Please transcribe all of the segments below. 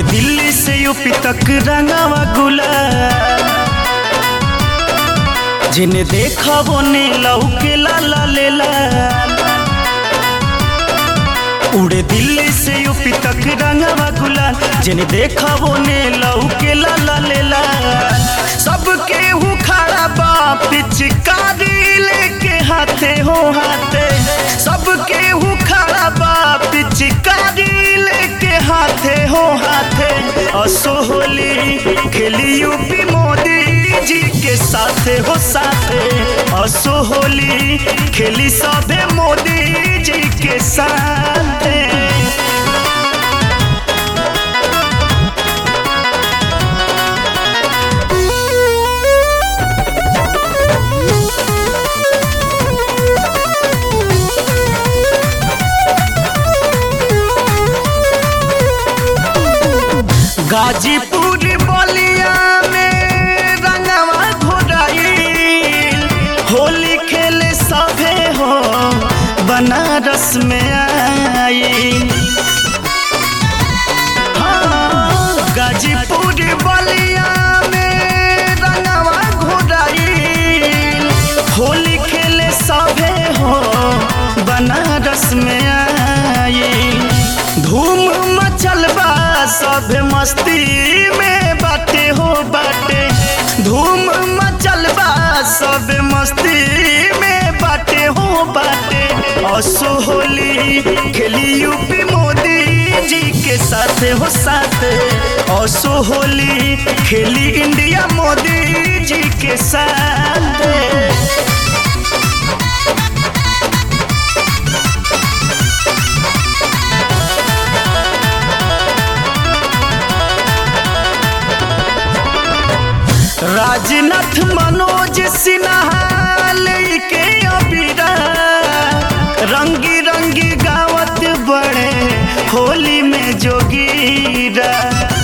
उड़े दिल्ली से यूपी तक रंगावा गुलाल जिन्हें देखा वो ने लौके लाला ले लाल उड़े दिल्ली से यूपी तक रंगावा गुलाल जिन्हें देखा वो ने लौके लाला ले लाल सबके हु खड़ा बा पिचकारी लेके हाथे हो हाथे सबके हु खड़ा बा पिचकारी लेके हाथे हो हाथे असोहली खेली यूपी मोदी जी के साथे हो साथे असोहली खेली सभे मोदी जी के साथे गाजीपुर बलिया में रंगवा घोड़ाई होली खेले सभे हो बनारस में आई हाँ, गाजीपुर बलिया में रंगवा घोड़ाई होली खेले सभे हो बनारस में आई धूम मचल बा सब मस्ती में बाटे हो बाटे धूम मचल बा सब मस्ती में बाटे हो बाटे असो होली खेली यूपी मोदी जी के साथ हो साथ असो होली खेली इंडिया मोदी जी के साथ राजनाथ मनोज सिन्हा लेके अबीरा रंगी रंगी गावत बड़े होली में जोगीरा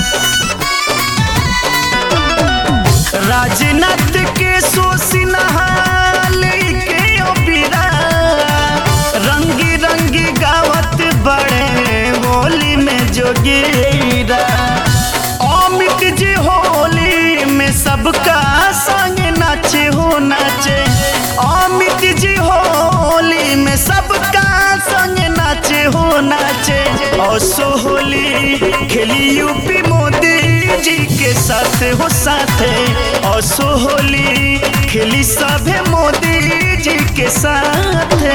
राजनाथ के सो सिन्हा लेके अबीरा रंगी रंगी गावत बड़े होली में जोगीरा अमित जी होली में सबका संग नाचे हो नाचे अमित जी होली में सबका संग नाचे हो नाचे असो होली खेली यूपी मोदी जी के साथ हो साथे असो होली खेली सभे मोदी जी के साथे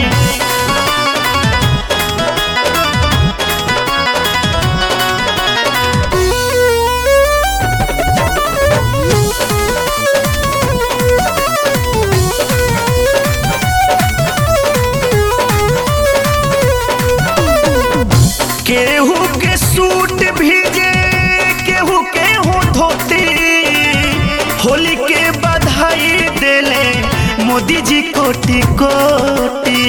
केहू के सूट भीजे केहू के हो धोती होली के बधाई देले मोदी जी कोटि कोटि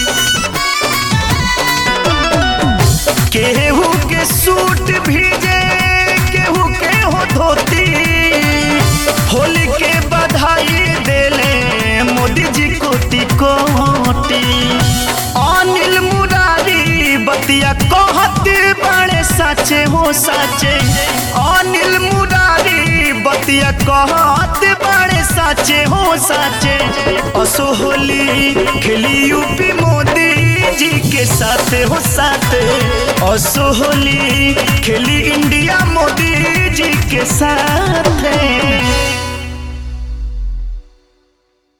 केहू के सूट भीजे केहू के हो धोती होली के बधाई देले मोदी जी कोटि कोटि अनिल मुरारी बतिया कहत बड़े साचे हो साचे अनिल मुरारी बतिया कहत बड़े साचे हो साचे असो होली खेली यूपी मोदी जी के साथ हो साथ असो होली खेली इंडिया मोदी जी के साथ